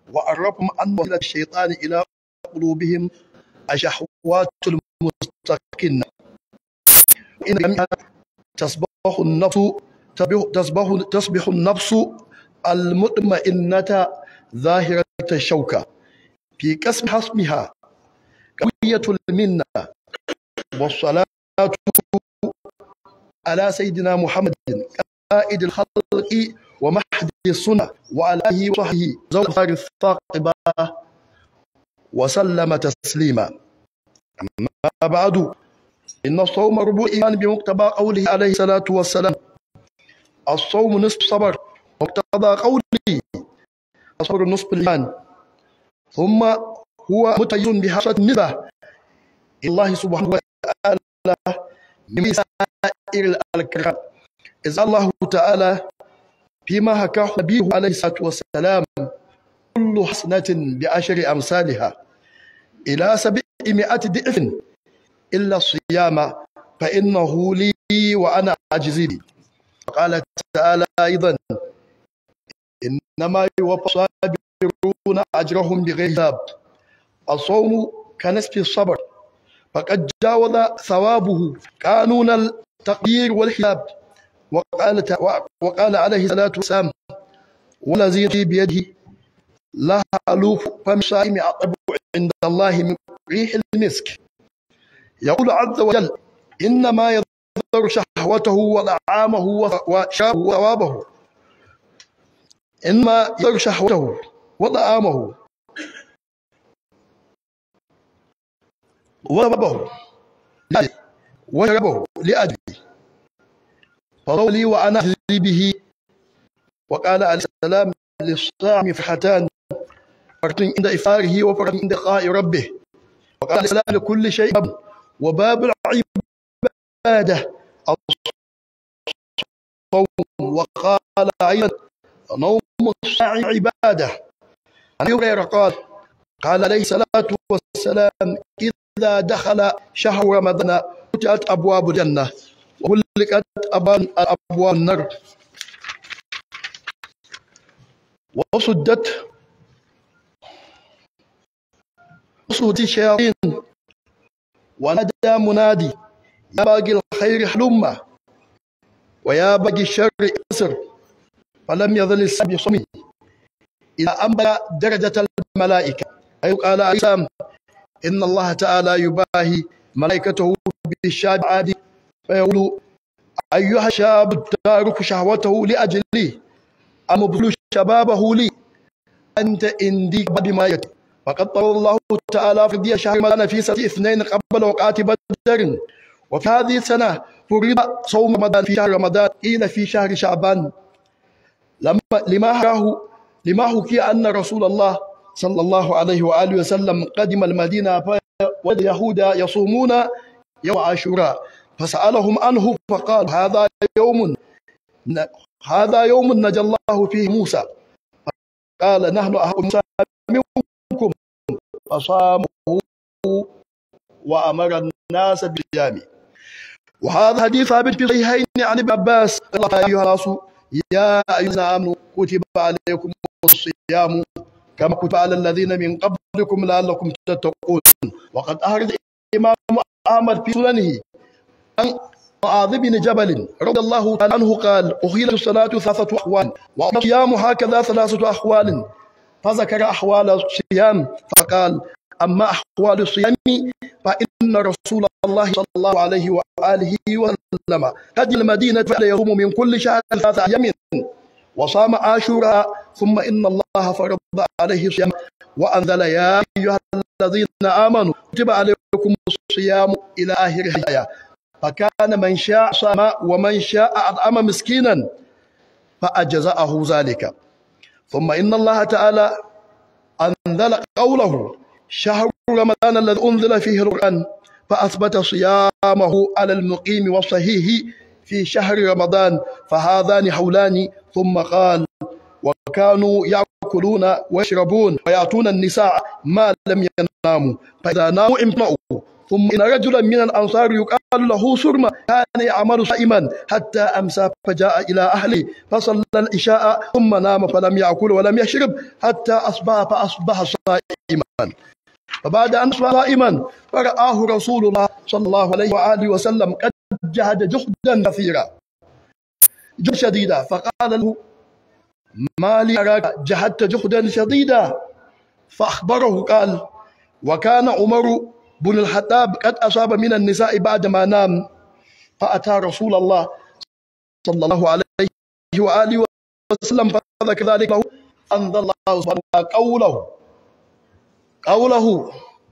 وعرفهم أن وسيلة الشيطان إلى قلوبهم الشهوات المستقنة إن جميعا تصبح النفس تصبح تصبح النفس المطمئنة ظاهرة الشوكة في كسب حسمها قوية المنة والصلاة على سيدنا محمد قائد الخلق ومحد السنة وعلى آله وصحبه زوج الثاقبة وسلم تسليما أما بعد إن الصوم ربع الإيمان بمقتضى قوله عليه الصلاة والسلام الصوم نصف صبر مقتضى قوله الصبر نصف الإيمان ثم هو متيز بحصة النسبة الله سبحانه وتعالى من سائر الكرام إذا الله تعالى فيما حكاه نبيه عليه الصلاة والسلام كل حسنة بعشر أمثالها إلى سبعمائة ضعف إلا الصيام فإنه لي وأنا أجزي به قال تعالى أيضا إنما يوفى الصابرون أجرهم بغير حساب الصوم كنسف الصبر فقد جاوز ثوابه قانون التقدير والحساب وقال وقال عليه الصلاة والسلام والذي في بيده لا ألوف فم صائم أطب عند الله من ريح المسك يقول عز وجل إنما يذر شهوته وطعامه وشابه وثوابه إنما يذر شهوته وطعامه وثوابه وشربه لأجله فضولي وأنا أجزي به وقال عليه السلام للصائم فرحتان فرحة عند إفطاره وفرحة عند لقاء ربه وقال عليه السلام لكل شيء باب وباب العبادة الصوم وقال أيضا نوم الصاع عبادة عن هريرة قال قال عليه الصلاة والسلام إذا دخل شهر رمضان فتحت أبواب الجنة وغلقت أبواب النار وصدت وصدت الشياطين ونادى منادي يا باقي الخير حلم ويا باقي الشر اسر فلم يظل السبب صمي إلى أن بلغ درجة الملائكة أي قال عيسى إن الله تعالى يباهي ملائكته بالشاب عادي فيقول أيها الشاب تارك شهوته لأجلي أمبذل شبابه لي أنت عندي بما يتي فقد طول الله تعالى في شهر رمضان في سنة اثنين قبل وقعة بدر وفي هذه السنة فرض صوم رمضان في شهر رمضان قيل في شهر شعبان لما لما حكاه لما حكي أن رسول الله صلى الله عليه وآله وسلم قدم المدينة واليهود يصومون يوم عاشوراء فسألهم عنه فقال هذا يوم هذا يوم نجى الله فيه موسى قال نحن أهل موسى منكم فصامه وأمر الناس بالصيام وهذا حديث ثابت في صحيحين عن ابن عباس قال أيها الناس يا أيها الذين آمنوا كتب عليكم الصيام كما كتب على الذين من قبلكم لعلكم تتقون وقد أخرج الإمام أحمد في سننه عن معاذ بن جبل رضي الله تعالى عنه قال أخيلت الصلاة ثلاثة أحوال والصيام هكذا ثلاثة أحوال فذكر أحوال الصيام فقال أما أحوال الصيام فإن رسول الله صلى الله عليه وآله وسلم قد المدينة فليصوم من كل شهر ثلاثة أيام وصام عاشوراء ثم إن الله فرض عليه الصيام وأنزل يا أيها الذين آمنوا كتب عليكم الصيام إلى آخر الآية فكان من شاء صام ومن شاء أطعم مسكينا فأجزأه ذلك ثم إن الله تعالى أنزل قوله شهر رمضان الذي أنزل فيه القرآن فأثبت صيامه على المقيم والصحيح في شهر رمضان فهذان حولان ثم قال وكانوا يأكلون ويشربون ويأتون النساء ما لم يناموا فإذا ناموا امتنعوا ثم إن رجلا من الأنصار يقال يقال له سرمة كان يعمل صائما حتى أمسى فجاء إلى أهله فصلى العشاء ثم نام فلم يأكل ولم يشرب حتى أصبح فأصبح صائما فبعد أن أصبح صائما فرآه رسول الله صلى الله عليه وآله وسلم قد جهد جهدا كثيرا جهد شديدا فقال له ما لي أراك جهدت جهدا شديدا فأخبره قال وكان عمر بن الخطاب قد أصاب من النساء بعدما نام فأتى رسول الله صلى الله عليه وآله وسلم فذكر ذلك له أنزل الله سبحانه وتعالى قوله قوله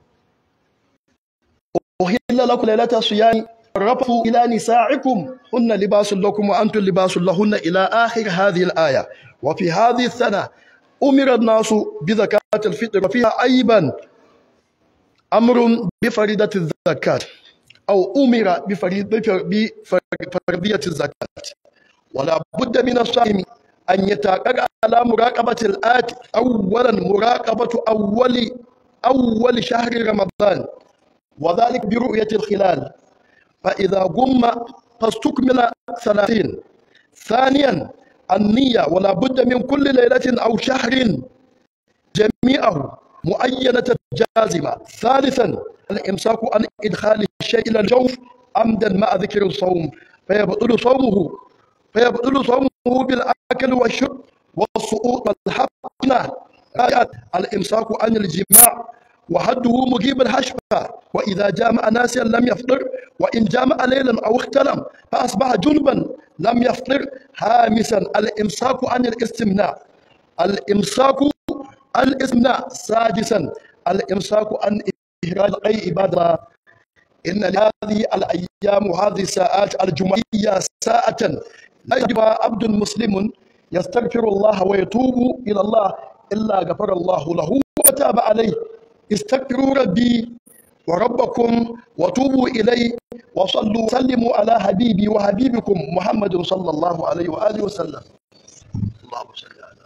أهل لكم ليلة الصيام رفضوا إلى نسائكم هن لباس لكم وأنتم لباس لهن إلى آخر هذه الآية وفي هذه السنة أمر الناس بزكاة الفطر وفيها أيضا أمر بفريدة الزكاة أو أمر بفرضية الزكاة ولا بد من الصائم أن يتقر على مراقبة الآت أولا مراقبة أول أول شهر رمضان وذلك برؤية الخلال فإذا قم فاستكمل ثلاثين ثانيا النية ولا بد من كل ليلة أو شهر جميعه مؤينة جازمة ثالثا الإمساك عن إدخال الشيء إلى الجوف عمدا مع ذكر الصوم فيبطل صومه فيبطل صومه بالأكل والشرب والسقوط والحقنة الإمساك عن الجماع وحده مجيب الحشفة وإذا جامع ناسيا لم يفطر وإن جامع ليلا أو اختلم فأصبح جنبا لم يفطر هامسا الإمساك عن الاستمناء الإمساك عن الاستمناء سادسا الإمساك عن إهراج أي عبادة إن لهذه الأيام وهذه الساعات الجمعية ساعة لا يجب عبد مسلم يستغفر الله ويتوب إلى الله إلا غفر الله له وتاب عليه استغفروا ربي وربكم وتوبوا إليه وصلوا وسلموا على حبيبي وحبيبكم محمد صلى الله عليه وآله وسلم اللهم صل على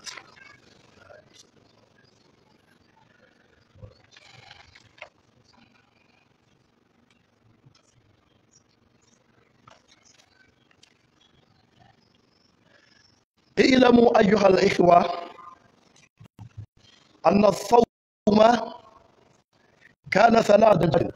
اعلموا أيها الإخوة أن الصوم كان ثلاثة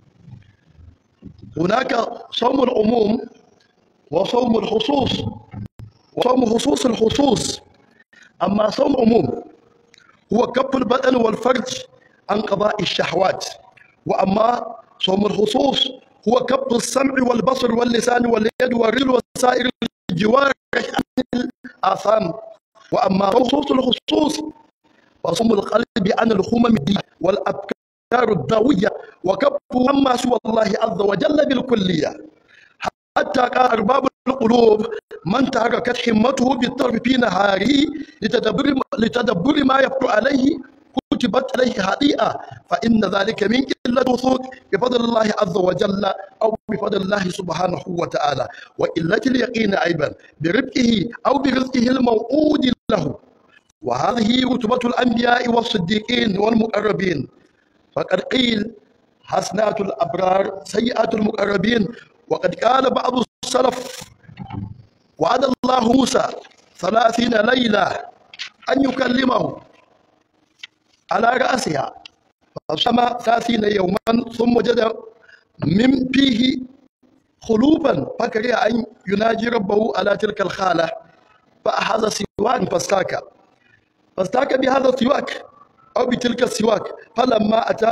هناك صوم العموم وصوم الخصوص وصوم خصوص الخصوص أما صوم عموم هو كف البدن والفرج عن قضاء الشهوات وأما صوم الخصوص هو كف السمع والبصر واللسان واليد والرجل وسائر الجوارح عن الآثام وأما خصوص الخصوص فصوم القلب عن الخمم والأفكار الضوية وكف عما سوى الله عز وجل بالكلية حتى قال أرباب القلوب من تحركت همته بالطرف في نهاره لتدبر لتدبر ما يفتر عليه كتبت عليه خطيئة فإن ذلك من قلة وثوق بفضل الله عز وجل أو بفضل الله سبحانه وتعالى وقلة اليقين أيضا بربحه أو برزقه الموعود له وهذه رتبة الأنبياء والصديقين والمقربين فقد قيل حسنات الأبرار سيئات المقربين وقد قال بعض السلف وعد الله موسى ثلاثين ليلة أن يكلمه على رأسها فصام ثلاثين يوما ثم وجد من فيه خلوبا فكره أن يناجي ربه على تلك الخالة فأخذ سواك فاستاك فاستاك بهذا السواك أو بتلك السواك فلما أتى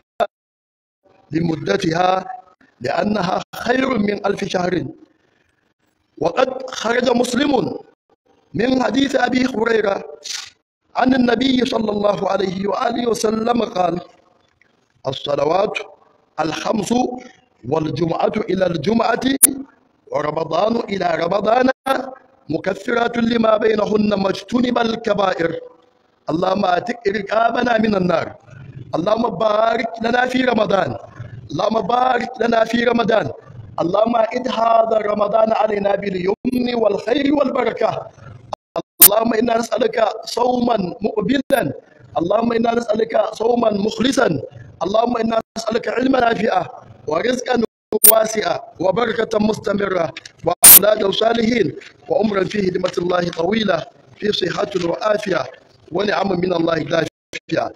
لمدتها لأنها خير من ألف شهر وقد خرج مسلم من حديث أبي هريرة عن النبي صلى الله عليه وآله وسلم قال الصلوات الخمس والجمعة إلى الجمعة ورمضان إلى رمضان مكثرات لما بينهن ما اجتنب الكبائر اللهم اتق رقابنا من النار اللهم بارك لنا في رمضان اللهم بارك لنا في رمضان اللهم ائد هذا رمضان علينا باليمن والخير والبركه اللهم انا نسالك صوما مقبلا اللهم انا نسالك صوما مخلصا اللهم انا نسالك علما نافعا ورزقا واسعة وبركة مستمرة وأولادا صالحين وعمرا في خدمة الله طويلة في صحة وعافية ونعم من الله دافية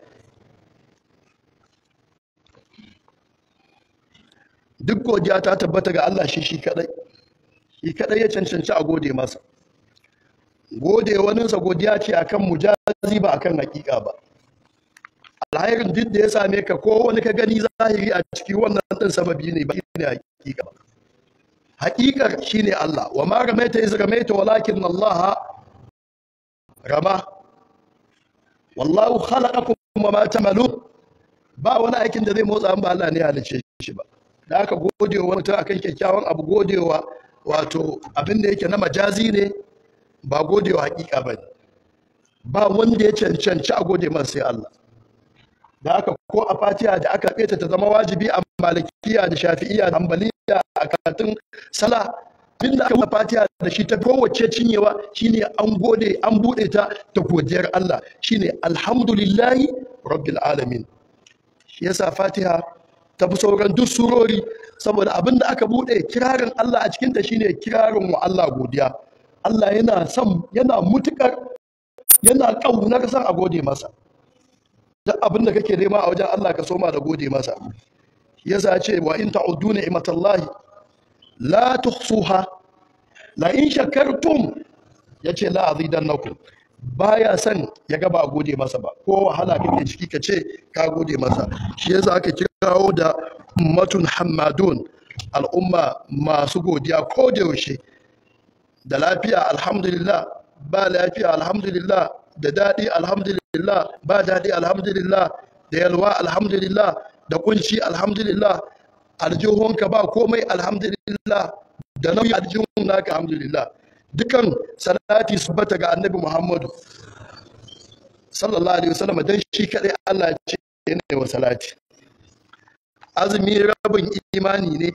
duk godiya ta tabbata ga Allah shi shi kadai shi kadai ya cancanci a gode masa gode waninsa godiya ce akan mujazi ba akan hakika ba alhairin duk da ya same ka ko wani ka gani zahiri a ciki wannan din sababi ne ba ne hakika ba hakikar shine Allah wa ma ramaita iz ramaita walakin Allah rama wallahu khalaqakum wa ma tamalun ba wani aikin da zai motsa an ba Allah ne halice shi ba da aka gode wa mutum akan kyakkyawan abu godewa wato abin da yake na majazi ne ba godewa hakika ba ba wanda ya cancanci a gode masa sai Allah da aka ko a fatiha da aka ta ta zama wajibi a malikiya da shafi'iya da hanbaliya a karatun sala bin da aka yi fatiha da shi ta kowace cinyewa shine an gode an bude ta da godiyar Allah shine alhamdulillahi rabbil alamin shi yasa fatiha ta fi sauran duk surori saboda abin da aka bude kirarin Allah a cikinta shine kirarin wa Allah godiya Allah yana son yana mutukar yana kaunar san a gode masa duk abin da kake nema a wajen Allah ka soma da gode masa yasa ce wa in ta'uddu ni'matallahi la tuhsuha la in shakartum yace la azidannakum baya son ya ga ba gode masa ba ko wahala kake ciki ka ce ka gode masa shi yasa aka kirawo da ummatun hammadun al'umma masu godiya ko da yaushe da lafiya alhamdulillah ba lafiya alhamdulillah da daɗi alhamdulillah ba daɗi alhamdulillah da yalwa alhamdulillah da kunci alhamdulillah aljihunka ba komai alhamdulillah da nauyi aljihun naka alhamdulillah dukan salati su bata ga annabi muhammadu sallallahu alaihi wasallam dan shi kadai Allah ce ne wa salati azumi rabin imani ne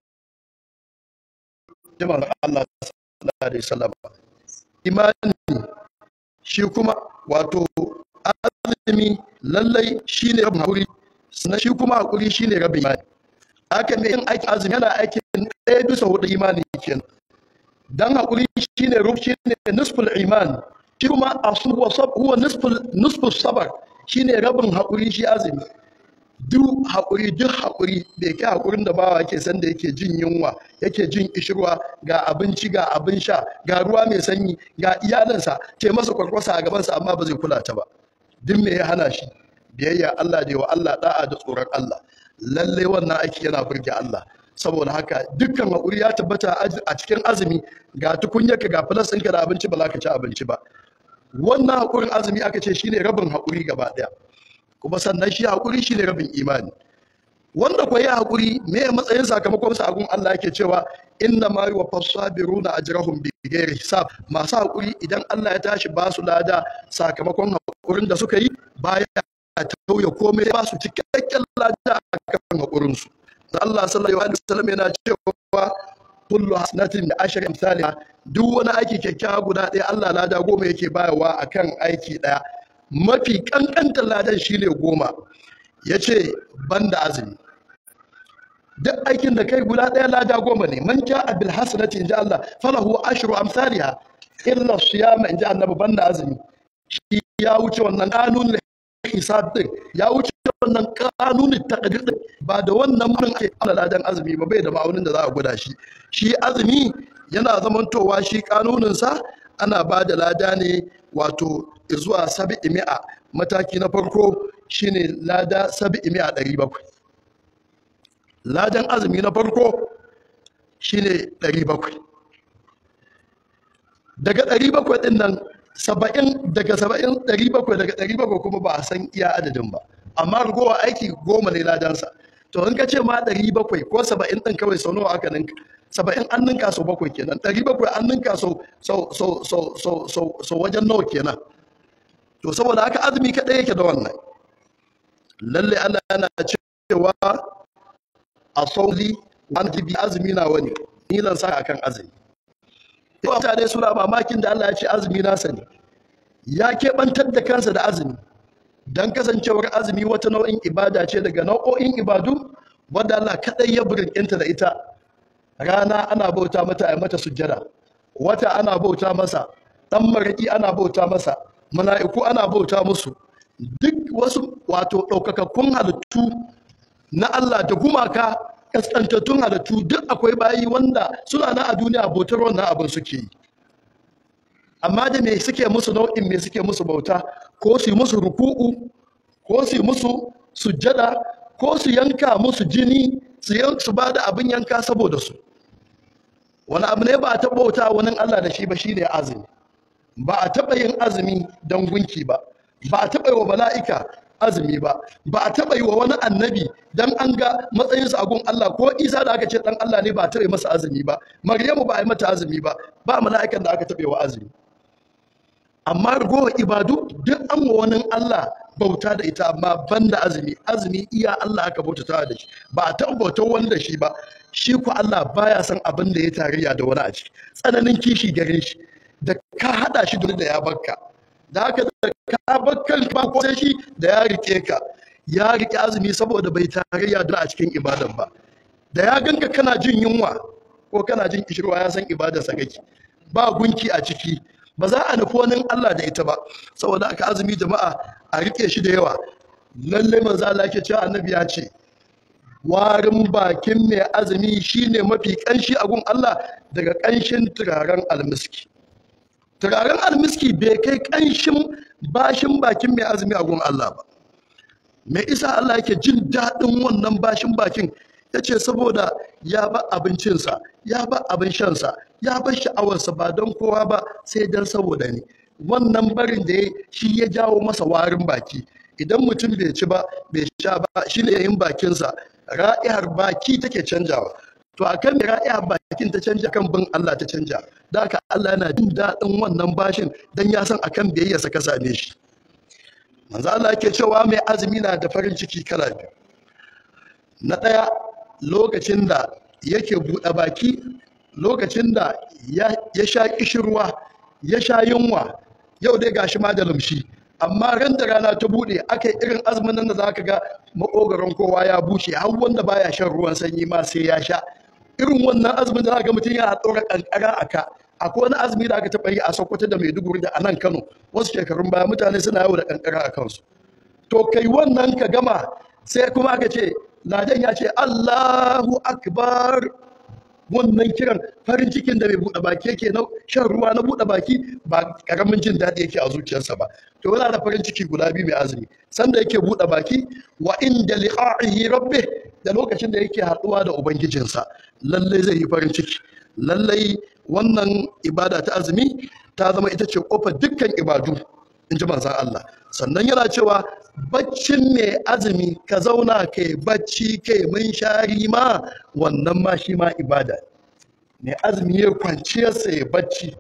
jama'ar Allah sallallahu alaihi wasallam imani shi kuma wato azumi lallai shine rabin hakuri sannan shi kuma hakuri shine rabin imani haka ne yin aikin azumi yana aikin ɗaya bisa hudu imani kenan dan hakuri shine rub shine nisful iman shi kuma asu wa sab huwa nisful nisful sabar shine rabin hakuri shi azumi duk hakuri duk hakuri bai kai hakurin da bawa yake san da yake jin yunwa yake jin ishirwa ga abinci ga abin sha ga ruwa mai sanyi ga iyalansa ce masa kwarkwasa a gabansa amma ba zai kula ta ba duk me ya hana shi biyayya Allah da wa Allah da'a da tsoron Allah lalle wannan aiki yana burge Allah saboda haka dukkan haƙuri ya tabbata a cikin azumi ga tukunyarka ga filas ɗinka da abinci ba za ka ci abinci ba wannan haƙurin azumi aka ce shine rabin haƙuri gaba ɗaya kuma sannan shi haƙuri shine rabin imani wanda kwa yi haƙuri me matsayin sakamakon sa agun Allah yake cewa inna ma yuwaffas sabiruna ajrahum bi ghairi hisab masu haƙuri idan Allah ya tashi ba su lada sakamakon haƙurin da suka yi baya tauye komai ba su cikakken lada akan haƙurin su Allah sallallahu alaihi wasallam yana cewa kullu hasanatin bi ashri amsalha duk wani aiki kyakkyawa guda ɗaya Allah lada goma yake bayarwa akan aiki ɗaya mafi kankantar ladan shine goma yace banda azumi duk aikin da kai guda ɗaya lada goma ne man ja'a bil hasanati inja Allah falahu ashru amsalha illa siyama inja annabi banda azumi shi ya wuce wannan kanun hisab din ya wuce wannan kanunin takdir din ba da wannan mun ake ana ladan azumi ba bai da ma'aunin da za a gwada shi shi azumi yana zamantowa shi kanunin sa ana ba da lada ne wato zuwa sabi'i mi'a mataki na farko shine lada sabi'i mi'a ɗari bakwai ladan azumi na farko shine ɗari bakwai daga ɗari bakwai ɗin nan saba'in daga saba'in ɗari bakwai daga ɗari bakwai kuma ba a san iya adadin ba amma ragowa aiki goma ne ladansa to in ka ce ma ɗari bakwai ko saba'in ɗin kawai sau nawa aka ninka saba'in an ninka sau bakwai kenan ɗari bakwai an ninka sau sau sau sau sau sau sau wajen nawa kenan to saboda haka azumi kaɗai yake da wannan lalle Allah yana cewa a sauli wani bi azumi na wani ni zan sa akan azumi yawa mutane suna mamakin da Allah ya ce azumi nasa ne ya keɓantar da kansa da azumi don kasancewar azumi wata nau'in ibada ce daga nau'o'in ibadu wadda Allah kaɗai ya burkinta da ita rana ana bauta mata a mata sujjada wata ana bauta masa dan maraki ana bauta masa mala'iku ana bauta musu duk wasu wato ɗaukakakkun halittu na Allah da gumaka kaskantattun halittu duk akwai bayi wanda suna na a duniya bautar wannan abin suke yi amma da me suke musu nau'in me suke musu bauta ko su yi musu ruku'u ko su yi musu sujjada ko su yanka musu jini su su ba da abin yanka saboda su wani abu ne ba a taɓa bauta wani Allah da shi ba shine azumi ba a taɓa yin azumi don gunki ba ba a taɓa yi wa mala'ika azumi ba ba a taɓa yi wa wani annabi don an ga matsayinsa a gun Allah ko isa da aka ce ɗan Allah ne ba a taɓa masa azumi ba maryamu ba a yi mata azumi ba ba mala'ikan da aka taɓa wa azumi amma ragowar ibadu duk an wa wani Allah bauta da ita amma ban da azumi azumi iya Allah aka bautata da shi ba a taɓa bautar wani da shi ba shi ku Allah baya son abin da ya tarayya da wani a ciki tsananin kishi gare shi da ka haɗa shi da ya bakka da haka da ka bakkan ba ko sai shi da ya rike ka ya rike azumi saboda bai tarayya da a cikin ibadan ba da ya ganka kana jin yunwa ko kana jin kishirwa ya san ibadarsa kake ba gunki a ciki ba za a nufi wani Allah da ita ba saboda aka azumi jama'a a rike shi da yawa lalle manzo Allah yake cewa annabi ya ce warin bakin mai azumi shine mafi kanshi a gun Allah daga kanshin turaren almiski turaren almiski bai kai kanshin bashin bakin mai azumi a gun Allah ba mai isa Allah yake jin daɗin wannan bashin bakin ya ce saboda ya ba abincinsa ya ba abin shansa ya ba sha'awarsa ba don kowa ba sai don saboda ni wannan barin da ya shi ya jawo masa warin baki idan mutum bai ci ba bai sha ba shi ne yayin bakinsa ra'ihar baki take canjawa to a kan ra'ihar bakin ta canja kan bin Allah ta canja da haka Allah yana jin daɗin wannan bashin don ya san akan biyayyarsa ka same shi manzo Allah yake cewa mai azumi na da farin ciki kala biyu na ɗaya lokacin da yake buɗe baki lokacin da ya sha ƙishirwa ya sha yunwa yau dai gashi ma da lumshi amma ran da rana ta buɗe aka yi irin azumin nan da za ka ga makogaron kowa ya bushe har wanda baya shan ruwan sanyi ma sai ya sha irin wannan azumin da za ga mutum yana ɗora ƙanƙara a ka akwai wani azumi da aka taɓa yi a sokoto da maiduguri da a nan kano wasu shekarun baya mutane suna yawo da ƙanƙara a kansu to kai wannan ka gama sai kuma aka ce ladan ya ce Allahu akbar wannan kiran farin cikin da mai buɗe baki yake na shan ruwa na buɗe baki ba karamin jin daɗi yake a zuciyarsa ba to yana da farin ciki guda biyu mai azumi sanda yake buɗe baki wa inda liqa'ihi rabbi da lokacin da yake haɗuwa da ubangijinsa lallai zai yi farin ciki lallai wannan ibada ta azumi ta zama ita ce kofar dukkan ibadu in ji manzan Allah sannan yana cewa baccin mai azumi ka zauna kai bacci kai mun shari ma wannan ma shi ma ibada mai azumi ya kwanciyarsa ya bacci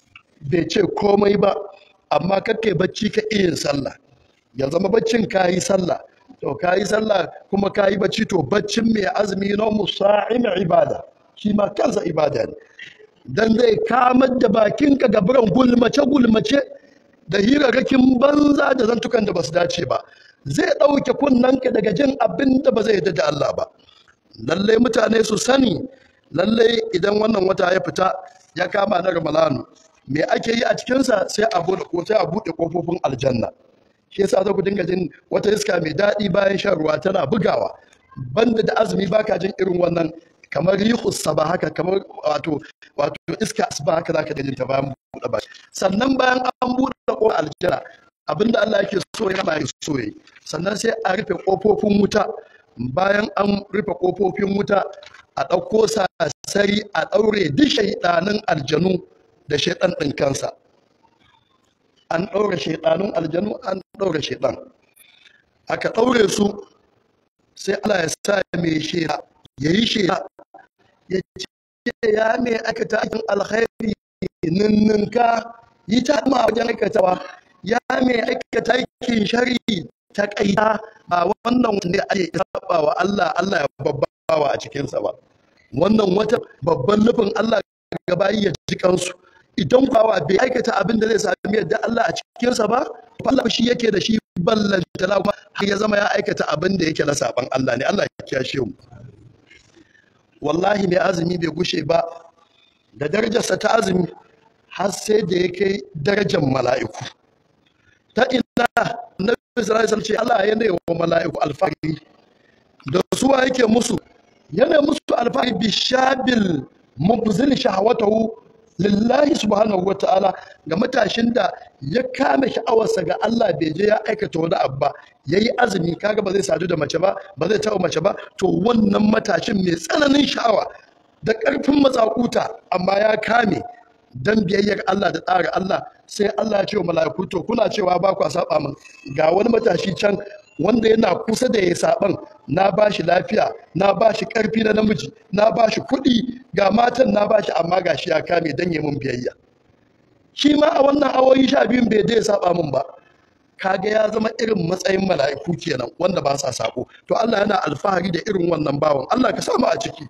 bai ce komai ba amma kake bacci ka iya sallah ya zama baccin ka yi sallah to ka yi sallah kuma ka yi bacci to baccin mai azumi na musa'im ibada shi ma kansa ibada ne dan zai kamar da bakinka gaburan gulmace gulmace da hirarrakin banza da zantukan da ba su dace ba zai ɗauke kunnanka daga jin abin da ba zai yarda da Allah ba lallai mutane su sani lallai idan wannan wata ya fita ya kama na ramalanu me ake yi a cikinsa sai a buɗe ko sai a buɗe ƙofofin aljanna shi yasa za ku dinga jin wata iska mai daɗi bayan shan ruwa tana bugawa banda da azumi baka jin irin wannan kamar rihus saba haka kamar wato wato iska asba haka zaka jin ta bayan buɗe baki sannan bayan an buɗe ƙofar aljanna abinda Allah yake so ya ba so yi sannan sai a rufe ƙofofin wuta bayan an rufe ƙofofin wuta a ɗauko sasari a ɗaure duk shaiɗanin aljanu da shaiɗan ɗin kansa an ɗaure shaiɗanun aljanu an ɗaure shaiɗan aka ɗaure su sai Allah ya sa mai shaida ya yi shaida ya ce ya mai aikata aikin alkhairi ninninka yi ta ma wajen aikatawa ya mai aikata aikin shari ta kaita ba wannan wanda ya ake saba wa Allah Allah ya babbawa a cikinsa ba wannan wata babban nufin Allah gaba ya ji kansu idan kwawa bai aikata abin da zai sami yadda Allah a cikinsa ba Allah shi yake da shi ballantana kuma har ya zama ya aikata abin da yake na saban Allah ne Allah ya kiyashe mu wallahi mai azumi bai gushe ba da darajarsa ta azumi har sai da ya kai darajar mala'iku ta ina na sallallahu ce Allah ya ne wa mala'iku alfahari da suwa yake musu yana musu alfahari bi shabil mubzil shahawatahu lillahi subhanahu wa ta'ala ga matashin da ya kame sha'awarsa ga Allah bai je ya aikata wani abu ba yayi azumi kaga ba zai sadu da mace ba ba zai taɓa mace ba to wannan matashin mai tsananin sha'awa da ƙarfin matsakuta amma ya kame dan biyayyar Allah da tsara Allah sai Allah ya ce wa mala'iku to kuna cewa ba ku saba min ga wani matashi can wanda yana kusa da ya saban na ba shi lafiya na ba shi ƙarfi na namiji na ba shi kuɗi ga matan na ba shi amma ga shi ya kame dan ya mun biyayya shi ma a wannan awoyi sha biyun bai dai saba min ba kaga ya zama irin matsayin mala'iku kenan wanda ba sa sako to Allah yana alfahari da irin wannan bawan Allah ka samu a ciki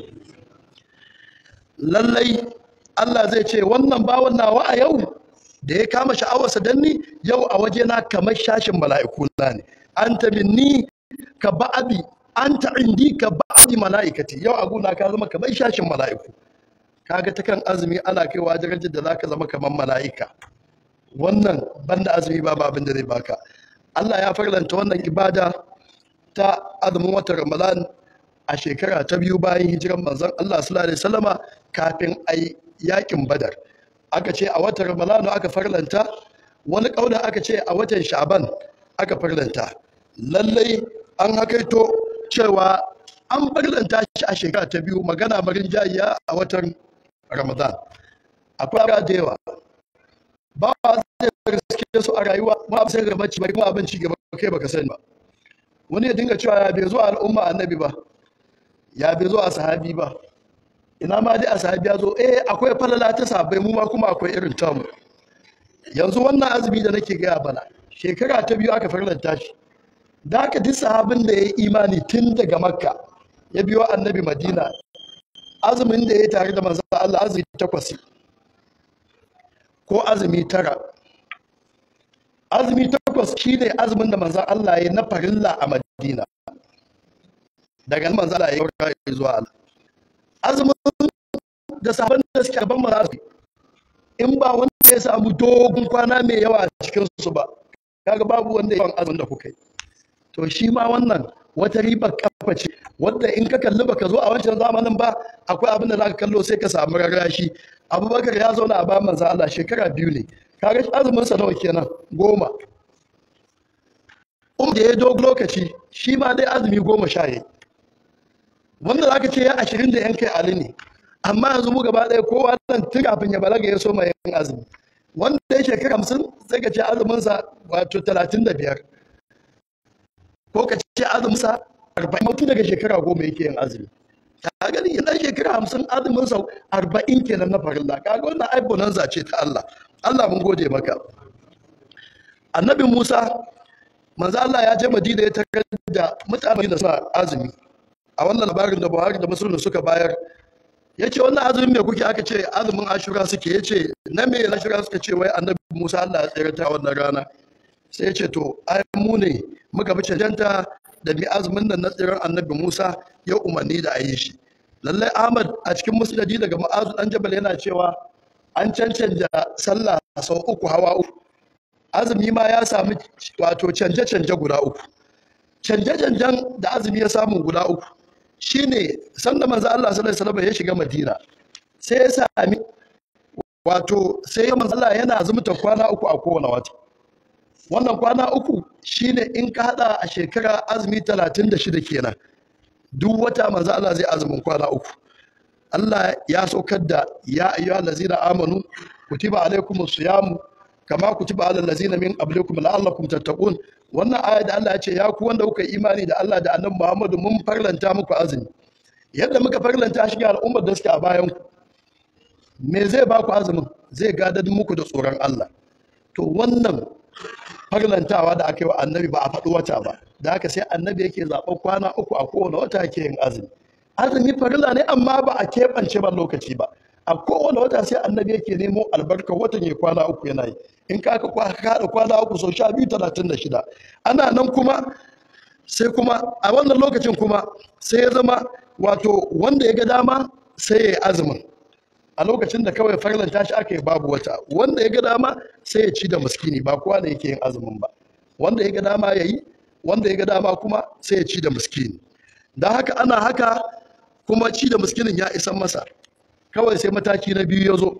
lallai Allah zai ce wannan bawan nawa a yau da ya kama sha'awarsa dan ni yau a waje na kamar shashin mala'iku na ne anta minni ka ba'abi anta indi ka ba'abi mala'ikati yau a gona ka zama kamar shashin mala'iku kaga ta kan azumi ana kaiwa darajar da zaka zama kamar mala'ika wannan banda azumi ba abin da zai baka Allah ya farlanta wannan ibada ta azumin watan Ramadan a shekara ta biyu bayan hijiran manzon Allah sallallahu alaihi wasallama kafin ai yakin Badar aka ce a watan Ramadan aka farlanta wani kauna aka ce a watan Sha'ban aka farlanta lallai an hakaito cewa an farlanta shi a shekara ta biyu magana marin jayiya a watan Ramadan akwai da yawa ba zai riske su a rayuwa ba sai ga bacci bari kuma abin ci gaba kai baka sani ba wani ya dinga cewa ya bai zo al'umma annabi ba ya bai zo a sahabi ba ina ma dai a sahabi ya zo eh akwai falala ta sahabbai mu ma kuma akwai irin tamu yanzu wannan azumi da nake gaya bana shekara ta biyu aka farlanta shi da haka duk sahabin da ya yi imani tun daga makka ya biyo annabi madina azumin da ya yi tare da manzon Allah azumi takwas ko azumi tara azumi takwas shine azumin da manzon Allah ya na farilla a Madina daga nan manzon Allah ya yi zuwa Allah azumin da sabon da suke gaban manzon in ba wanda ya samu dogon kwana mai yawa a cikin su ba kaga babu wanda yawan azumin da kuka yi to shi ma wannan wata ribar kafa ce wadda in ka kalli baka zo a wancan zamanin ba akwai abin da zaka kallo sai ka samu rarrashi abubakar ya zauna a ba manzo Allah shekara biyu ne kaga azumin sa nawa kenan goma um da ya dogo lokaci shi ma dai azumi goma sha yayi wanda zaka ce ya ashirin da yan kai ali ne amma yanzu mu gaba ɗaya kowa nan tun kafin ya balaga ya so mai yin azumi wanda ya shekara hamsin sai ka ce azumin sa wato talatin da biyar ko ka ce azumin sa arba'in mutum daga shekara goma yake yin azumi ka gani yana shekara hamsin azumin sa arba'in kenan na farilla kaga wannan ai bonanza ce ta Allah Allah mun gode maka annabi Musa manzo Allah ya je Madina ya tarar da mutane da suna azumi a wannan labarin da Buhari da Muslim suka bayar ya ce wannan azumin me kuke aka ce azumin Ashura suke ya ce na me Ashura suka ce wai annabi Musa Allah ya tsere ta wannan rana sai ya ce to ai mu ne muka bi cancanta da bi azumin nan na tsirar annabi Musa ya umarni da a yi shi lallai Ahmad a cikin musnadi daga Mu'azu dan Jabal yana cewa an cancanta sallah sau uku hawa uku azumi ma ya samu wato canje-canje guda uku canje-canjen da azumi ya samu guda uku shine sanda manzo Allah sallallahu alaihi wasallam ya shiga Madina sai ya sami wato sai ya manzo Allah yana azumta kwana uku a kowane wata wannan kwana uku shine in ka hada a shekara azumi 36 kenan duk wata manzo Allah zai azumin kwana uku Allah ya saukar da ya ayyuhal ladzina amanu kutiba alaikumus siyamu kama kutiba alal ladzina min qablikum la'allakum tattaqun wannan aya da Allah ya ce ya ku wanda kuka imani da Allah da Annabi Muhammadu mun farlanta muku azumi yadda muka farlanta shi ga al'ummar da suke a bayan ku me zai ba ku azumin zai gadar muku da tsoron Allah to wannan farlantawa da aka yi wa annabi ba a faɗi wata ba da haka sai annabi yake zaɓen kwana uku a kowane wata yake yin azumi azumi farilla ne amma ba a keɓance ba lokaci ba a kowane wata sai annabi yake nemo albarkar watan ya kwana uku yana yi in ka ka haɗa kwana uku sau sha biyu talatin da shida ana nan kuma sai kuma a wannan lokacin kuma sai ya zama wato wanda ya ga dama sai ya yi azumin a lokacin da kawai farlanta shi aka yi babu wata wanda ya ga dama sai ya ci da miskini ba kowa da yake yin azumin ba wanda ya ga dama ya yi wanda ya ga dama kuma sai ya ci da miskini da haka ana haka kuma ci da miskinin ya isan masa kawai sai mataki na biyu ya zo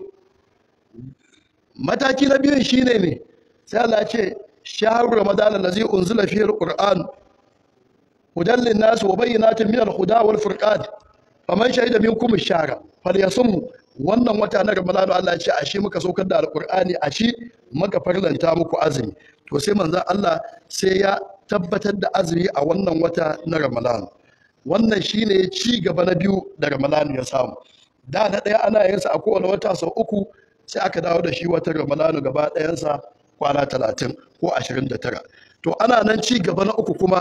mataki na biyun shine ne sai Allah ya ce shahru ramadan allazi unzila fihi alquran hudan linnas wa bayyinatin min alhuda wal furqan faman shahida minkum ash-shahra falyasum wannan wata na ramadan Allah ya ce ashe muka saukar da alqur'ani ashe muka farlanta muku azumi to sai manzon Allah sai ya tabbatar da azumi a wannan wata na ramadan wannan shine ci gaba na biyu da ramadan ya samu da na ɗaya ana yin sa a kowane wata sau uku sai aka dawo da shi watan ramadanu gaba ɗayansa kwana talatin ko ashirin da tara to ana nan ci gaba na uku kuma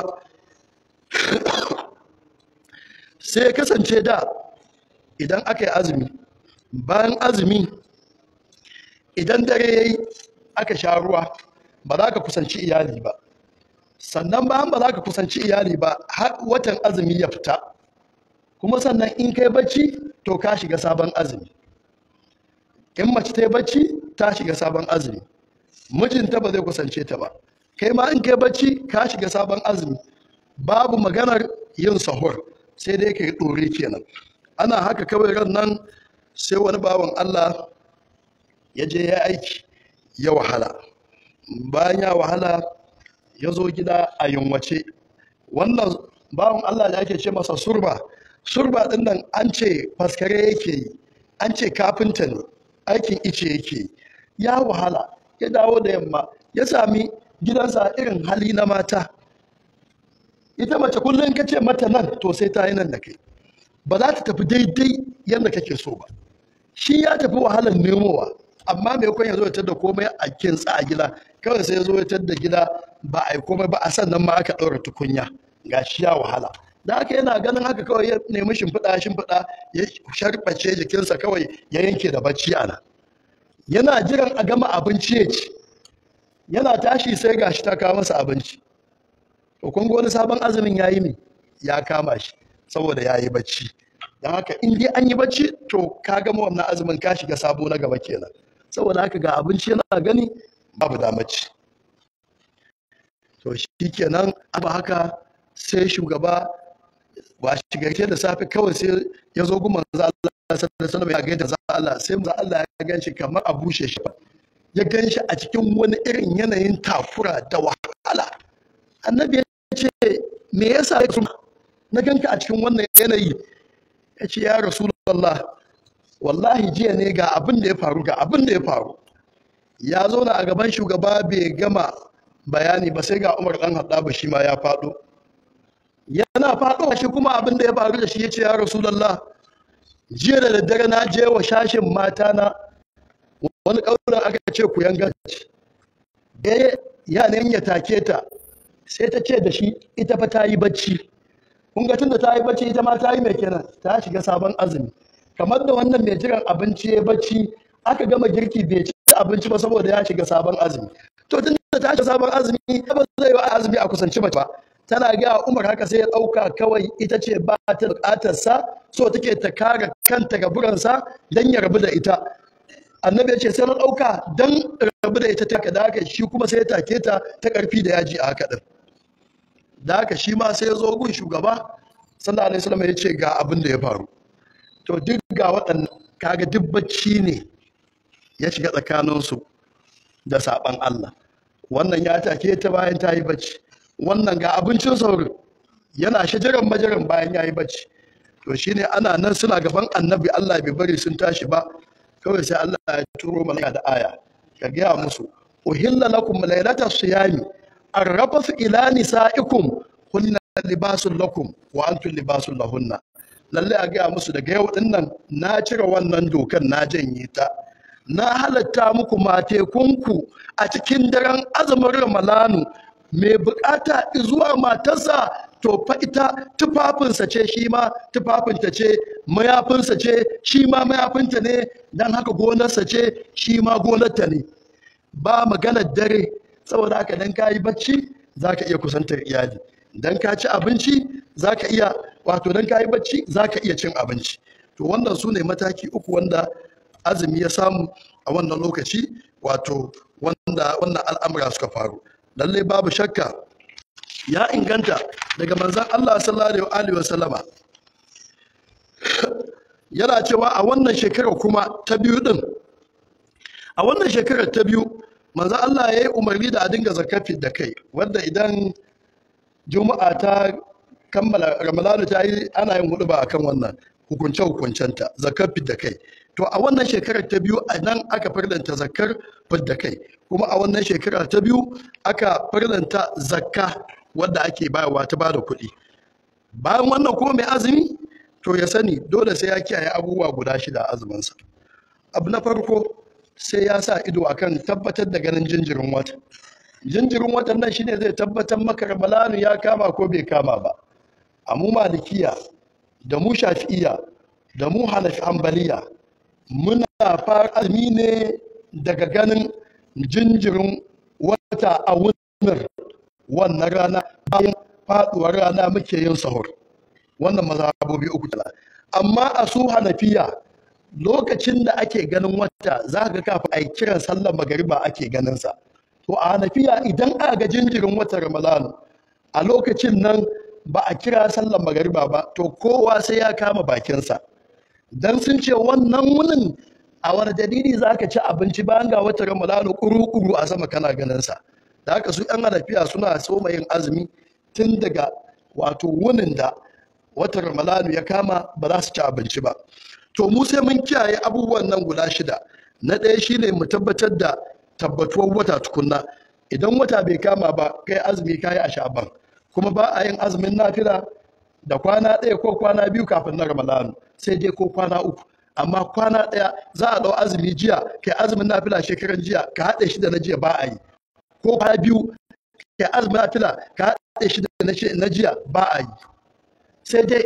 sai kasance da idan aka yi azumi bayan azumi idan dare ya yi aka sha ruwa ba za ka kusanci iyali ba sannan bayan ba za ka kusanci iyali ba har watan azumi ya fita kuma sannan in kai bacci to ka shiga sabon azumi in mace ta yi bacci ta shiga sabon azumi mijinta ba zai kusance ta ba kai ma in kai bacci ka shiga sabon azumi babu maganar yin sahur sai dai ka yi ɗore kenan ana haka kawai ran nan sai wani bawan allah ya je ya aiki ya wahala bayan ya wahala ya zo gida a yunwace wannan bawan allah da ake ce masa surba surba ɗin nan an ce faskare yake yi an ce kafinta ne aikin ice yake yi ya wahala ya dawo da yamma ya sami gidansa irin hali na mata ita mace kullum ka ce mata nan to sai ta yi nan da kai ba za ta tafi daidai yadda kake so ba shi ya tafi wahalar nemowa amma mai kwan ya zo ya da komai a kintsa a gida kawai sai ya zo ya da gida ba a yi komai ba a sannan ma aka ɗaura tukunya ga shi ya wahala da haka yana ganin haka kawai ya nemi shimfiɗa shimfiɗa ya sharɓace jikinsa kawai ya yanke da bacci a nan yana jiran a gama abinci ya ci yana tashi sai gashi ta kawo masa abinci to kun ga wani sabon azumin yayi me ya kama shi saboda yayi bacci dan haka in dai an yi bacci to ka gama wannan azumin ka shiga sabo na gaba kenan saboda haka ga abinci yana gani babu damaci to shi kenan abu haka sai shugaba ba shi gaishe da safe kawai sai ya zo guma za Allah sallallahu alaihi ya gaida za Allah sai za Allah ya gan shi kamar a bushe shi ya gan shi a cikin wani irin yanayin takura da wahala annabi ya ce me yasa ya na ganka a cikin wannan yanayi ya ce ya rasulullah wallahi jiya ne ga abin da ya faru ga abin da ya faru ya zo na a gaban shugaba bai gama bayani ba sai ga umar dan haɗa shi ma ya faɗo yana faɗo shi kuma abin da ya faru da shi ya ce ya rasulallah jiya da daddare na je wa shashin mata na wani ƙaunar aka ce ku yanga ce ya ne ya take ta sai ta ce da shi ita fa ta yi bacci kun ga tunda ta yi bacci ita ma ta yi mai kenan ta shiga sabon azumi kamar da wannan mai jiran abinci ya bacci aka gama girki bai ci abinci ba saboda ya shiga sabon azumi to tun da ta shiga sabon azumi ba zai yi azumi a kusanci mace ba tana ga umar haka sai ya ɗauka kawai ita ce ba ta buƙatar sa so take ta kare kanta ga buransa dan ya rabu da ita annabi ya ce sai na ɗauka dan rabu da ita ta da haka shi kuma sai ya take ta ta ƙarfi da yaji a haka din da haka shi ma sai ya zo gun shugaba sallallahu alaihi wasallam ya ce ga abin da ya faru to duk ga waɗannan kaga duk bacci ne ya shiga tsakaninsu da saɓan Allah wannan ya take ta bayan ta yi bacci wannan ga abincin saurin yana shajaran majaran bayan ya yi bacci to shine ana nan suna gaban annabi Allah bai bari sun tashi ba kawai sai Allah ya turo malaka da aya ka gaya musu uhilla lakum laylata siyami arrafasu ila nisaikum hunna libasun lakum wa antum libasun lahunna lalle a gaya musu daga yau din nan na cire wannan dokan na janye ta na halatta muku matekunku a cikin daren azumin ramalanu mai bukata zuwa matarsa to fa ita tufafinsa ce shi ma tufafinta ce mayafinsa ce shi ma mayafinta ne don haka gonarsa ce shi ma gonarta ne ba maganar dare saboda haka dan ka yi bacci za ka iya kusantar iyali dan ka ci abinci za ka iya wato dan kayi bacci zaka iya cin abinci to wannan su ne mataki uku wanda azumi ya samu a wannan lokaci wato wanda wannan al'amura suka faru lalle babu shakka ya inganta daga manzon Allah sallallahu alaihi wasallama yana cewa a wannan shekarar kuma ta biyu din a wannan shekarar ta biyu manzon Allah ya yi umarni da a dinga zakafi da kai wanda idan juma'a ta kammala ramadanu ta yi ana yin hudu ba akan wannan hukunce hukuncenta zakar da kai to a wannan shekarar ta biyu a nan aka farlanta zakar da kai kuma a wannan shekara ta biyu aka farlanta zakka wadda ake bayarwa ta bada kuɗi bayan wannan kuma mai azumi to ya sani dole sai ya kiyaye abubuwa guda shida a azuminsa abu na farko sai ya sa ido akan tabbatar da ganin jinjirin wata jinjirin watan nan shine zai tabbatar maka ramalanu ya kama ko bai kama ba a mu malikiya da mu shafi'iya da mu hanafi hanbaliya muna fara azumi ne daga ganin jinjirin wata a wunar wannan rana bayan faduwar rana muke yin sahur wannan mazhabobi uku tala amma a su hanafiya lokacin da ake ganin wata za ka kafin a yi kiran sallar magariba ake ganin sa to a hanafiya idan aka ga jinjirin watan ramadanu a lokacin nan ba a kira sallar magariba ba to kowa sai ya kama bakinsa dan sun ce wannan wunin a wani dalili za ka ci abinci bayan ga watan ramadanu kuru-kuru a sama kana ganin sa da haka su yan hanafiya suna soma yin azumi tun daga wato wunin da watan ramadanu ya kama ba za su ci abinci ba to mu sai mun kiyaye abubuwan nan guda shida na ɗaya shine mu tabbatar da tabbatuwar wata tukunna idan wata bai kama ba kai azumi kayi a sha'ban kuma ba a yin azumin nafila da kwana ɗaya ko kwana biyu kafin na ramadanu sai dai ko kwana uku amma kwana ɗaya za a ɗau azumi jiya kai azumin nafila shekaran jiya ka haɗe shi da na jiya ba a yi ko kwana biyu kai azumin nafila ka haɗe shi da na jiya ba a yi sai dai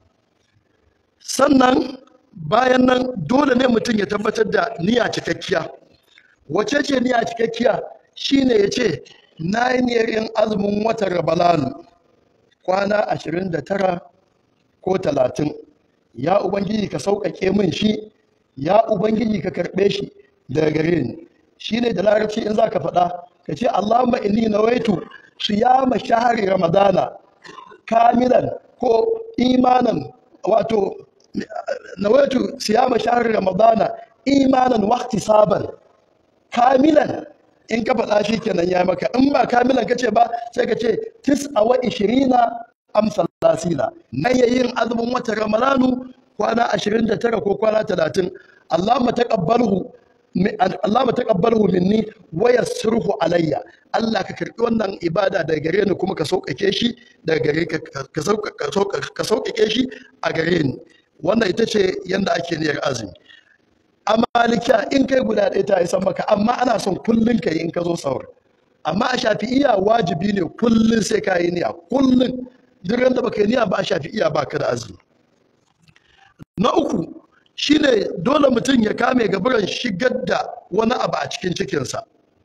sannan bayan nan dole ne mutum ya tabbatar da niyya cikakkiya wace ce niyya cikakkiya shine ya ce na yi niyyar yin azumin watan rabalanu kwana 29 ko 30 ya ubangiji ka sauƙaƙe min shi ya ubangiji ka karɓe shi daga gare ni shine da larabci in za ka faɗa ka ce allahumma inni nawaitu siyama shahari ramadana kamilan ko imanan wato nawaitu siyama shahri ramadana imanan waqti saban kamilan in ka faɗa shi kenan ya maka in ba kamilan kace ba sai ka ce tis'a wa ishirina am salasina na yin azumin watan ramadanu kwana 29 ko kwana 30 Allahumma taqabbalhu Allahumma taqabbalhu minni wa yassirhu alayya Allah ka karbi wannan ibada daga gare ni kuma ka sauƙaƙe shi daga gare ka ka sauƙaƙe shi a gare ni wannan ita ce yanda ake niyyar azumi a malikiya in kai guda ɗaya ta isa maka amma ana son kullun ka yi in ka zo sahur amma a shafi'iya wajibi ne kullun sai ka yi niyya kullun duk da baka yi niyya ba a shafi'iya ba ka da azumi na uku shine dole mutum ya kame gaburan shigar da wani abu a cikin cikinsa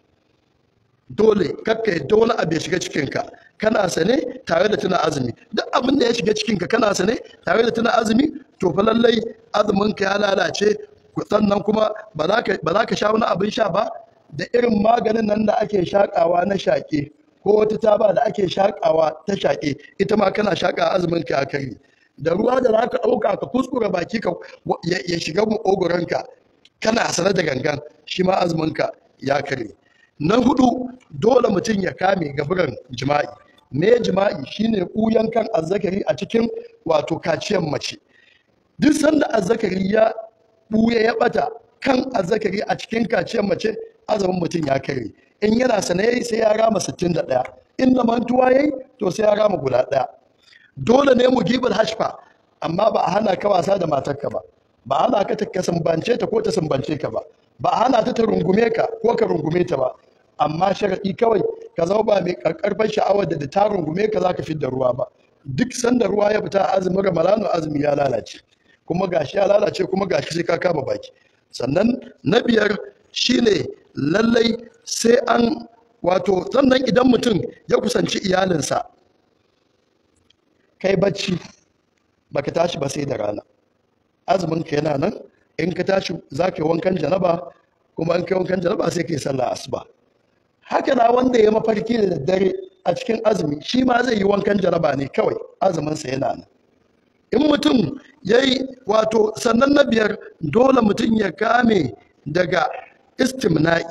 dole kakka yadda wani abu ya shiga cikinka kana sane tare da tuna azumi duk abin da ya shiga cikinka kana sane tare da tuna azumi to fa lallai azuminka ya lalace sannan kuma ba za ka sha wani abin sha ba da irin maganin nan da ake shakawa na shaƙe ko wata taba da ake shakawa ta shaƙe ita ma kana shaƙa azumin ka kare da ruwa da za ka ɗauka ka kuskura baki ka ya shiga maƙogoronka kana sane da gangan shi ma azumin ka ya kare na hudu dole mutum ya kame gaburan jima'i me jima'i shine ɓuyan kan azzakari a cikin wato kaciyar mace duk sanda azzakari ya ɓuya ya ɓata kan azzakari a cikin kaciyar mace azumin mutum ya kare in yana sane sai ya rama 61 in da mantuwa yayi to sai ya rama guda ɗaya dole ne mu gibar hashfa amma ba a hana ka wasa da matarka ba ba a hana ka ta sumbance ta ko ta sumbance ka ba ba a hana ta ta rungume ka ko ka rungume ta ba amma sharaɗi kawai ka zama ba mai karkarfar sha'awar da ta rungume ka za ka fi da ruwa ba duk sanda ruwa ya fita azumin ramadanu azumi ya lalace kuma gashi ya lalace kuma gashi sai ka kama baki sannan na biyar shine lallai sai an wato sannan idan mutum ya kusanci iyalinsa kai bacci baka tashi ba sai da rana azumin ka yana nan in ka tashi za ka yi wankan janaba kuma in ka yi wankan janaba sai ka yi sallah asuba haka na wanda ya mafarki da daddare a cikin azumi shi ma zai yi wankan janaba ne kawai azumin sa yana nan in mutum ya yi wato sannan na biyar dole mutum ya kame daga istimna'i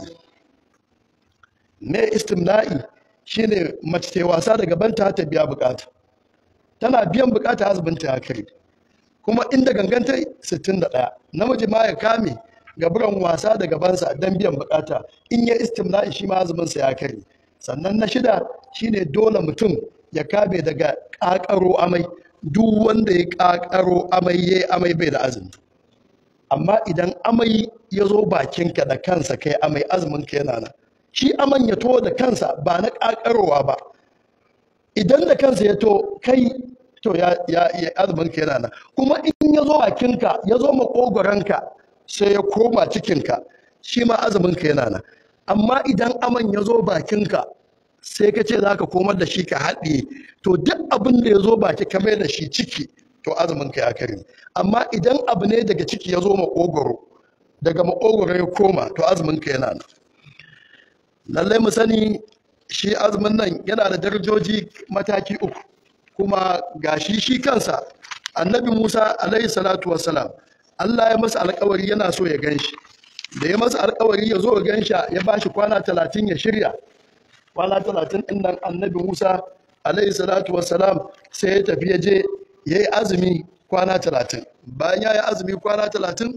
ne istimna'i shine mace ta wasa da gabanta ta biya bukata tana biyan bukata azuminta ya kai kuma inda ganganta 61 namiji ma ya kame gaburan wasa da gabansa don biyan bukata in ya istimna'i shi ma azuminsa ya kare sannan na shida shine dole mutum ya kame daga kakaro amai duk wanda ya kakaro amai ya amai bai da azumi amma idan amai ya zo bakinka da kansa kai amai azuminka yana nan shi aman ya to da kansa ba na kakarowa ba idan da kansa ya to kai to ya ya azumin ka yana nan kuma in ya zo bakinka ya zo makogoranka sai ya koma cikinka shi ma azumin ka yana nan amma idan aman ya zo bakinka sai ka ce za ka komar da shi ka haɗe to duk abin da ya zo baki ka mai da shi ciki to azumin ka ya kare amma idan abu ne daga ciki ya zo makogoro daga makogoro ya koma to azumin ka yana nan lallai mu sani shi azumin nan yana da darajoji mataki uku kuma gashi shi kansa annabi musa alaihi salatu wassalam allah ya masa alkawari yana so ya gan shi da ya masa alkawari ya zo ya gan shi ya ba shi kwana talatin ya shirya kwana talatin ɗin nan annabi musa alaihi salatu wassalam sai ya tafi ya je ya yi azumi kwana talatin bayan ya yi azumi kwana talatin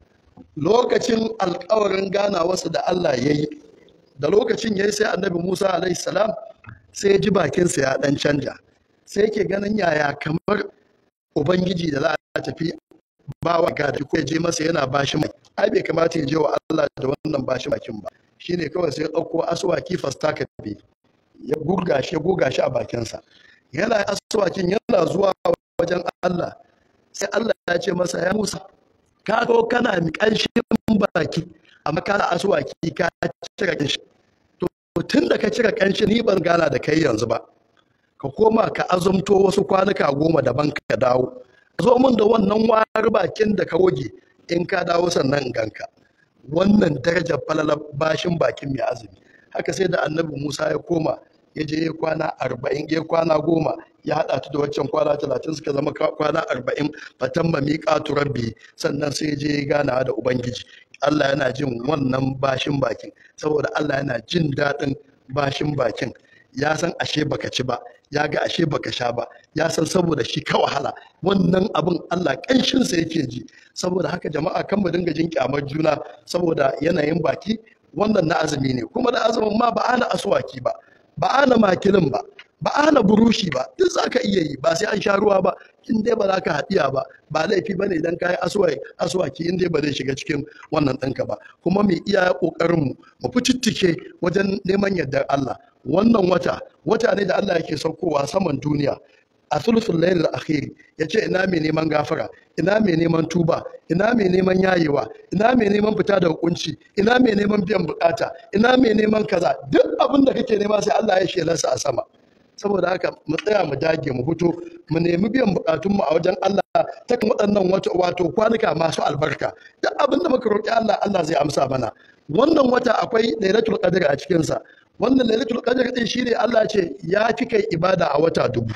lokacin alkawarin ganawarsa da allah ya yi da lokacin ya yi sai annabi musa alaihi salam sai ya ji bakinsa ya dan canja sai yake ganin yaya kamar ubangiji da za a tafi bawa ga da ko ya je masa yana bashi mai ai bai kamata ya je wa Allah da wannan bashi bakin ba shine kawai sai ya dauko aswaki fastaka bi ya gurga shi goga shi a bakinsa yana aswakin yana zuwa wajen Allah sai Allah ya ce masa ya Musa ka ko kana mi kanshin baki amma ka aswaki ka cire kanshi to tun da ka cire kanshi ni ban gana da kai yanzu ba ka koma ka azumto wasu kwanuka goma daban ka dawo zo min da wannan wari bakin da ka goge in ka dawo sannan ganka wannan darajar falalar bashin bakin mai azumi haka sai da annabi musa ya koma ya je ya kwana arba'in ya kwana goma ya haɗa ta da waccan kwana talatin suka zama kwana arba'in fatan ma miƙatu rabbi sannan sai ya je ya gana da ubangiji allah yana jin wannan bashin bakin saboda allah yana jin daɗin bashin bakin ya san ashe baka ci ba ya ga ashe baka sha ba ya san saboda shi ka wahala wannan abin Allah ƙanshinsa yake ji saboda haka jama'a kan mu dinga jin kyamar juna saboda yanayin baki wannan na azumi ne kuma da azumin ma ba ana aswaki ba ba ana makilin ba ba ana burushi ba duk za ka iya yi ba sai an sha ruwa ba in dai ba za ka haɗiya ba ba laifi ba ne idan ka yi aswaki in dai ba zai shiga cikin wannan ɗinka ba kuma mu iya ƙoƙarinmu mu fi cittike wajen neman yardar Allah wannan wata wata ne da Allah yake saukowa saman duniya a sulsul lailil akhiri yace ina mai neman gafara ina mai neman tuba ina mai neman yayewa ina mai neman fita daga kunci ina mai neman biyan bukata ina mai neman kaza duk abin da kake nema sai Allah ya shelarsa a sama saboda haka mu tsaya mu dage mu fito mu nemi biyan bukatunmu a wajen Allah ta kan waɗannan wato kwanuka masu albarka duk abin da muka roƙi Allah Allah zai amsa mana wannan wata akwai lailatul qadr a cikin sa wannan lailatul qadr din shine Allah ce ya fi kai ibada a wata dubu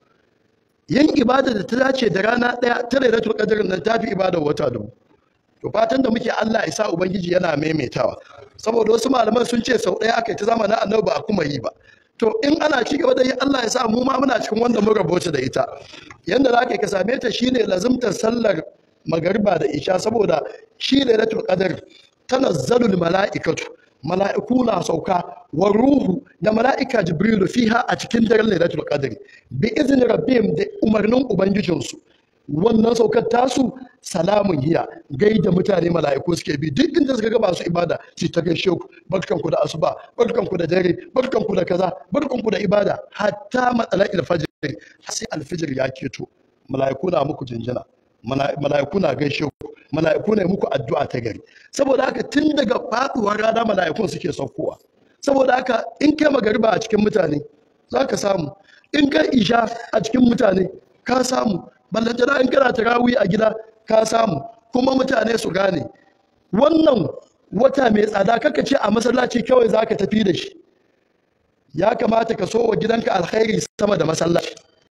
yin ibada da ta dace da rana daya ta lailatul qadr nan ta fi ibada wata dubu to fatan da muke Allah ya sa ubangiji yana maimaitawa saboda wasu malaman sun ce sau daya aka yi ta zamanin annabi ba a kuma yi ba to in ana ci gaba da yi Allah ya sa mu ma muna cikin wanda mun rabota da ita yanda za ka same ta shine lazimtar sallar magariba da isha saboda shi lailatul qadr tanazzalul mala'ikatu mala'iku na sauka wa ruhu da mala'ika jibrilu fiha a cikin daren lailatul qadr bi izni rabbihim da umarnin ubangijinsu wannan saukar tasu salamun hiya gaida mutane mala'iku suke bi duk inda suka ga masu ibada su ta gaishe ku barkanku da asuba barkanku da dare barkanku da kaza barkanku da ibada hatta matsala'il fajr sai alfijir ya keto mala'iku na muku jinjina mala'iku na gaishe ku mala'iku ne muku addu'a ta gari saboda haka tun daga faduwar rana mala'ikun suke saukowa saboda haka in kai magariba a cikin mutane za ka samu in kai isha a cikin mutane ka samu ballantana in kana tarawih a gida ka samu kuma mutane su gane wannan wata mai tsada kaka ce a masallaci kawai za ka tafi da shi ya kamata ka so wa gidanka alkhairi sama da masallaci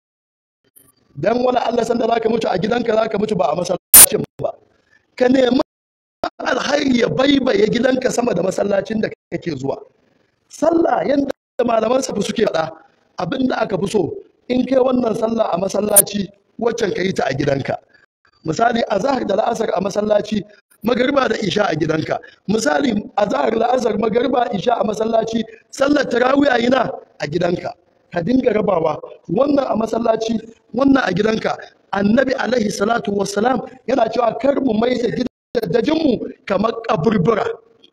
dan wani Allah sanda za ka mutu a gidanka za ka mutu ba a masallacin ba ka nemi alkhairi ya baibaye gidanka sama da masallacin da kake zuwa sallah yanda malaman safi suke faɗa abinda aka fi so in kai wannan sallah a masallaci waccan ka yi ta a gidanka misali azhar da la'asar a masallaci magariba da isha a gidanka misali azhar la'asar magariba isha a masallaci sallar tarawih a yina a gidanka ka dinga rabawa wannan a masallaci wannan a gidanka annabi alaihi salatu wassalam yana cewa kar mu mai da gidajenmu kamar kaburbura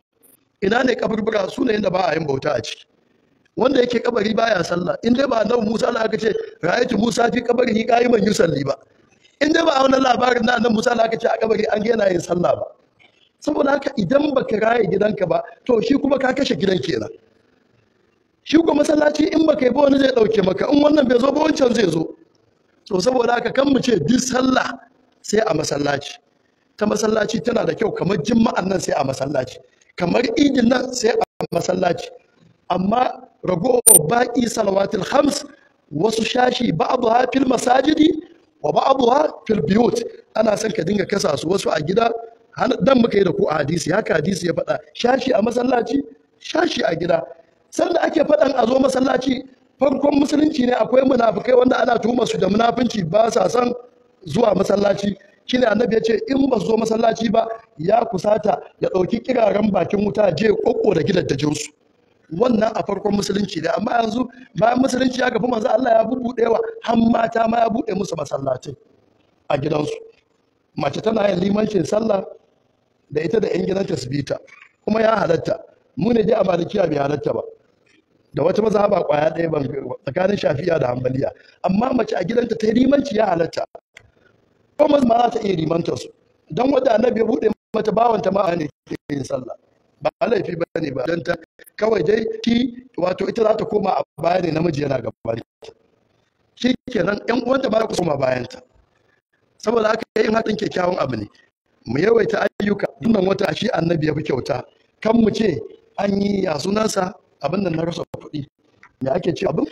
ina ne kaburbura su ne inda ba a yin bauta a ciki wanda yake kabari baya sallah in dai ba annabi Musa Allah aka ce ra'aytu Musa fi kabari qa'iman yusalli ba in dai ba a wannan labarin na annabi Musa Allah aka ce a kabari an ga yana yin sallah ba saboda haka idan baka raye gidanka ba to shi kuma ka kashe gidan kenan shi kuma masallaci in baka yi ba wani zai dauke maka in wannan bai zo ba wancan zai zo to saboda haka kan mu ce duk sallah sai a masallaci ta masallaci tana da kyau kamar jima'an nan sai a masallaci kamar idin nan sai a masallaci amma ragowar baƙi salawatul hams wasu shashi ba'dha fil masajidi wa ba'dha fil biyut ana son ka dinga kasa su wasu a gida dan muka yi da ku a hadisi haka hadisi ya faɗa shashi a masallaci shashi a gida sanda ake faɗan a zo masallaci farkon musulunci ne akwai munafukai wanda ana tuhumar su da munafunci ba sa son zuwa masallaci shine annabi ya ce in ba su zo masallaci ba ya kusata ya ɗauki kiraren bakin wuta je kokko da gidajen su wannan a farkon musulunci ne amma yanzu bayan musulunci ya gafi manzo Allah ya bubuɗe wa har mata ma ya buɗe musu masallatai a gidansu mace tana yin limancin sallah da ita da yan gidanta su bita kuma ya halatta mu ne dai a malikiya bai halatta ba da wata mazhaba kwaya ɗaya ban tsakanin shafiya da hambaliya amma mace a gidanta ta yi limanci ya halatta ko ma za ta iya limanta su don wanda annabi ya buɗe mata bawanta ma ne ke yin sallah ba laifi ba ne ba don ta kawai dai shi wato ita za ta koma a baya ne namiji yana gaban shi kenan yan uwanta ba za ku koma bayanta saboda haka yin haɗin kyakkyawan abu ne mu yawaita ayyuka dunnan wata shi annabi ya fi kyauta kan mu ce an yi ya sunansa abin da na rasa kuɗi me ake ce abin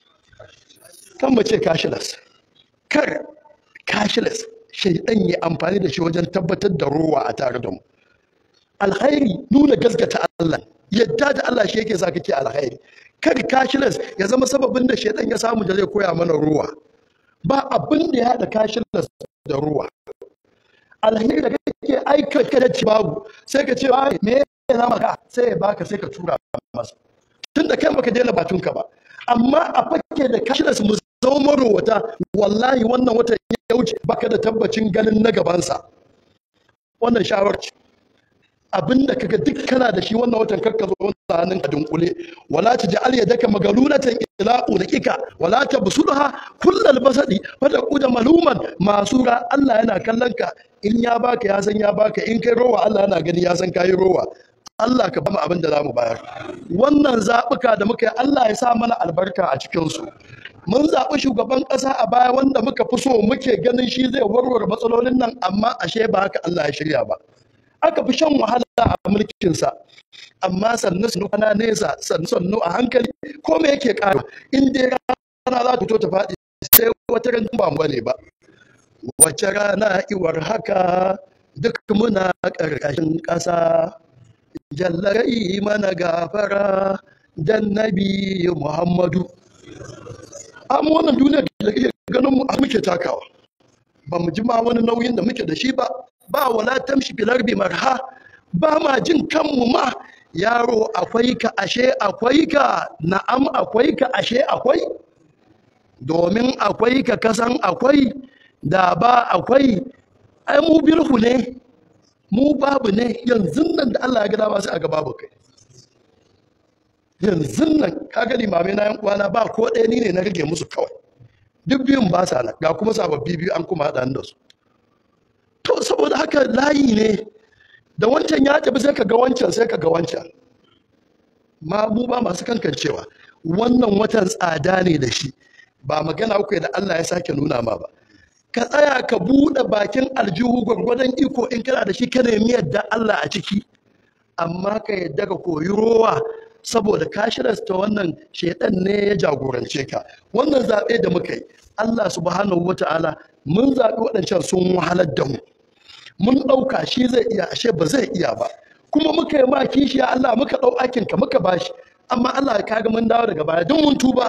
kan mu ce cashless kar cashless shaidan ya amfani da shi wajen tabbatar da rowa a tare da mu alkhairi nuna gaskata Allah yadda da Allah shi yake sa kake alkhairi kar cashless ya zama sababin da shaidan ya samu da zai koya mana ruwa ba abin da ya haɗa cashless da ruwa alheri da kake aika kada ci babu sai ka ce ai me ya zama ka sai ya baka sai ka tura masa tun da kai baka daina batunka ba amma a fake da cashless mu zama marowata wallahi wannan watan ya wuce baka da tabbacin ganin na gabansa wannan shawarci abinda kaga duk kana da shi wannan watan karka zo wannan hannun ka dunkule wala taj'al yadaka magalulatan ila ulikika wala tabsudha kullal basadi fata kuda maluman masura Allah yana kallon ka in ya baka ya san ya baka in kai rowa Allah yana gani ya san kai rowa Allah ka bamu abin da zamu bayar wannan zabuka da muka yi Allah ya sa mana albarka a cikin su mun zaɓi shugaban ƙasa a baya wanda muka fi so muke ganin shi zai warware matsalolin nan amma ashe ba haka Allah ya shirya ba aka fi shan wahala a mulkinsa amma sannu sannu ana nesa sannu sannu a hankali ko me yake ƙara in dai rana za ta fito ta faɗi sai wata ran ba mu bane ba wace rana iwar haka duk muna ƙarƙashin ƙasa jallarai mana gafara dan nabi muhammadu amma wannan duniya da kake ganin mu a muke takawa ba mu ji ma wani nauyin da muke da shi ba ba wala tamshi filar bi marha ba ma jin kanmu ma yaro akwai ka ashe akwai ka na'am akwai ka ashe akwai domin akwai ka kasan akwai da ba akwai ai mu bilhu ne mu babu ne yanzu nan da Allah ya ga dama sai a ga babu kai yanzu nan kaga limamai na yan uwana ba ko ɗaya ni ne na rage musu kawai duk biyun ba sa nan ga kuma sababbi biyu an kuma haɗa da su to saboda haka layi ne da wancan ya tafi sai ka ga wancan sai ka ga wancan ma mu ba masu kankancewa wannan watan tsada ne da shi ba magana uku da Allah ya sake nuna ma ba ka tsaya ka buɗe bakin aljihu gwargwadon iko in kana da shi ka nemi yadda Allah a ciki amma ka yadda ka koyi rowa saboda ka shirasta wannan shaidan ne ya jagorance ka wannan zaɓe da muka yi Allah subhanahu wata'ala mun zaɓi waɗancan sun wahalar da mu mun ɗauka shi zai iya ashe ba zai iya ba kuma muka yi ma kishiya Allah muka ɗau aikin ka muka bashi amma Allah ka ga mun dawo daga baya duk mun tuba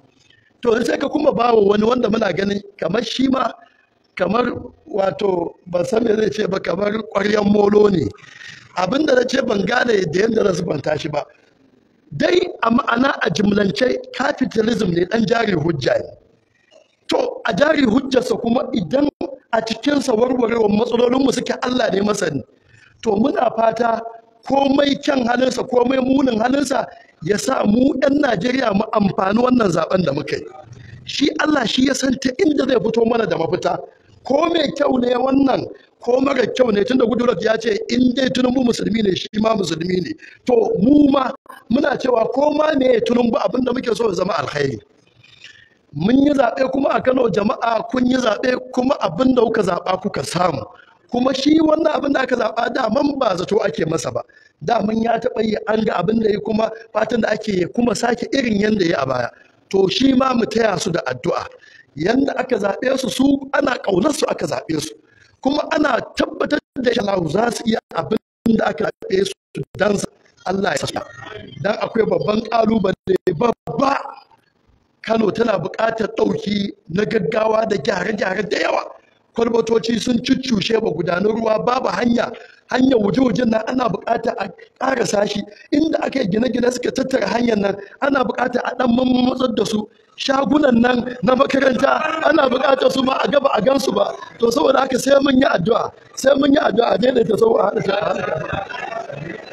to sai ka kuma bawa wani wanda muna ganin kamar shi ma kamar wato ban san me zai ce ba kamar ƙwaryan molo ne abinda na ce ban gane da yadda na zubanta shi ba dai a ma'ana a jimlance capitalism ne dan jari hujja ne to a jari hujjarsa kuma idan a cikinsa warwarewar matsalolinmu suke Allah ne masani to muna fata komai kyan halinsa komai munin halinsa ya sa mu 'yan Najeriya mu amfani wannan zaben da muka yi shi Allah shi ya san ta inda zai fito mana da mafita ko mai kyau ne wannan ko mara kyau ne tunda Goodluck ya ce in dai Tinubu musulmi ne shi ma musulmi ne to mu ma muna cewa ko ma me Tinubu abin da muke so ya zama alkhairi mun yi zaɓe kuma a Kano jama'a kun yi zaɓe kuma abin da kuka zaɓa kuka samu kuma shi wannan abin da aka zaɓa daman ba zato ake masa ba daman ya taɓa yi an ga abin da ya kuma fatan da ake kuma sake irin yadda ya a baya to shi ma mu taya su da addu'a yanda aka zaɓe su su ana ƙaunar su aka zaɓe su kuma ana tabbatar da shi za su iya abin da aka zaɓe su dan Allah ya sa dan akwai babban ƙalubale babba Kano tana buƙatar ɗauki na gaggawa da gyare-gyare da yawa kwalbatoci sun cuccushe ba gudanar ruwa babu hanya hanyar wuje-wujen nan ana buƙatar a ƙara sashi inda aka yi gine-gine suka tattara hanyar nan ana buƙatar a ɗan matsar da su shagunan nan na makaranta ana buƙatar su ma a gaba a gansu ba to saboda haka sai mun yi addu'a sai mun yi addu'a daidaita sau a haɗa